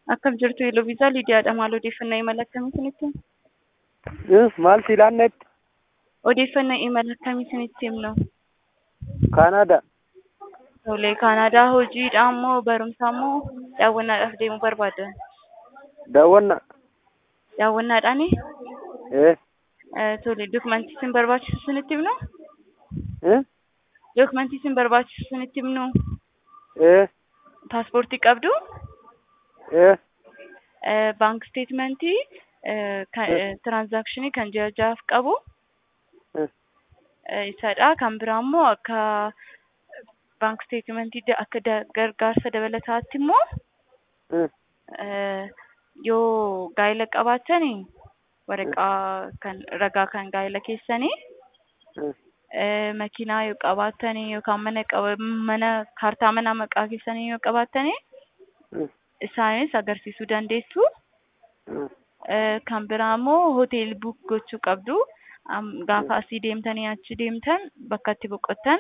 Akkam jirtu Yeloviisaa Liidiyaadha. Maal odeeffannoo imala akkamii isinitti himna? Maal si ilaannetti? Odeeffannoo imala akkamii isinitti himnu? Kaanaada. Tole, Kaanaadaa hojiidha moo barumsaa moo daawwannaadhaaf deemuu barbaaddan? Daawwannaa. Daawwannaadhaani? Eh. Eh, Tole, dokumentii isin barbaachisu isinitti himnu? Eh. Dokumentii isin barbaachisu isinitti himnu? Eh. Paaspoortii qabdu? Eh. Eh, Baank steetmentii tiraansaakshinii kan ji'a ja'aaf qabu Eh. eh, isadha. Kan biraa immoo akka baank steetmentii akka da- gargaarsa dabalataatti immoo Eh. eh, yoo gaa'ela qabaatanii waraqaa kan ragaa kan gaa'ela keessanii Eh. eh, makiinaa yoo qabaatanii yookaan mana qaba mana kaartaa manaa maqaa keessanii yoo qabaatanii Eh. isaanis agarsiisuu dandeessu. Eh. Eh, kan biraa immoo hoteelii buuk gochuu qabdu. Am- Gaafa asii deemtanii achi deemtan bakka itti boqottan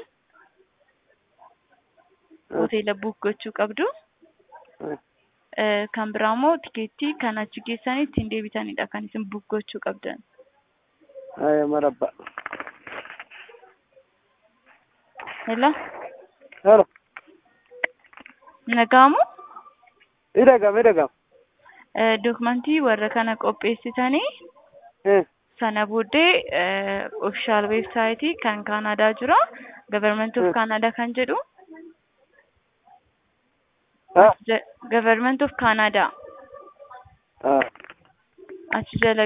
hoteela buuk gochuu qabdu. Eh. Eh, Kan biraa immoo tikeettii kan achi geessanii ittiin deebitanidha kan isin buuk gochuu qabdan. Ay, marabba. Hello? Hello. Nagaamu? Idagam, idagam. Eh, Dokumentii warra kana qopheessitanii Eh. sana booddee ofishaal weebsaayitii kan Kaanaadaa jira. Government of Hmm. Canada kan jedhu. Ah. Government of Canada. Ah. Achi jala